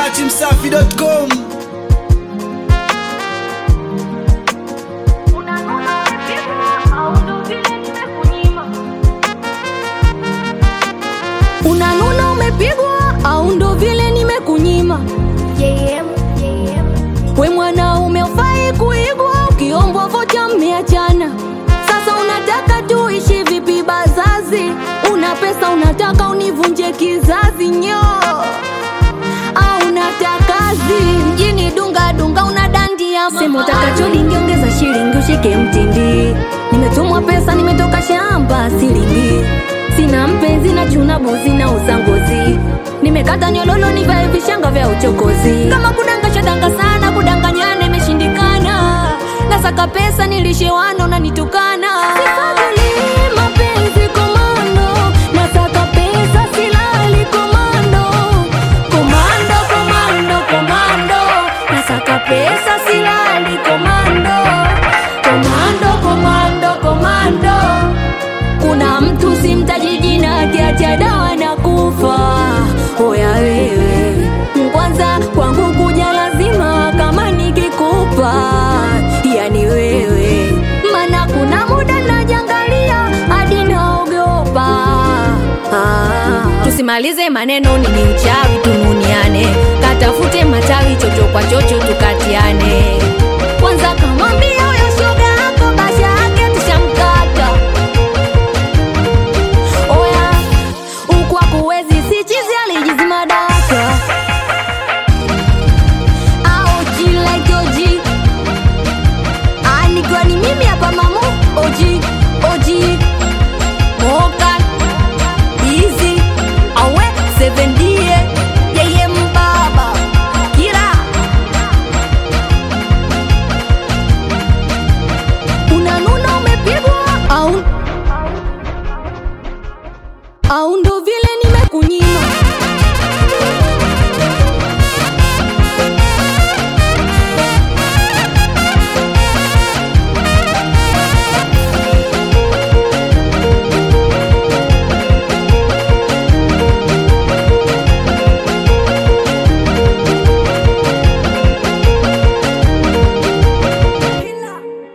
datimsafi.com unanuna umepigwa au ndo vile nimekunyima we mwanaume ufai kuigwa ukiombwa vocha mmeachana sasa unataka tuishi vipi bazazi una pesa unataka univunje kizazi nyo au unatakazi mjini dunga dunga una dandia sema utakacho lingiongeza shilingi ushike mtindi nimetumwa pesa nimetoka shamba silingi sina mpenzi na chuna buzi na usangozi nimekata nyololo nivae vishanga vya uchokozi kama kudanga shadanga sana kudanganyana imeshindikana nasaka pesa nilishewano unanitukana Sifadhili mapenzi komando nasaka pesa silali komando komando komando komando nasaka pesa silali komando komando komando komando kuna mtu simtaji jina akiacha dawa na kufa oya wewe kwanza kwangu kuja lazima kama nikikupa yani wewe mana kuna muda najangalia hadi naogopa ah. tusimalize maneno nini uchawi tununiane katafute matawi chocho kwa chocho tukatiane kwanza kamwambia huyo shoga yako basha yake tushamkata oya ukwa kuwezi si chizi alijizima daka au like oji anikiwa ni mimi hapa mamu oji oji moka izi awe sevendie yeye mbaba kila unanuna umepigwa au au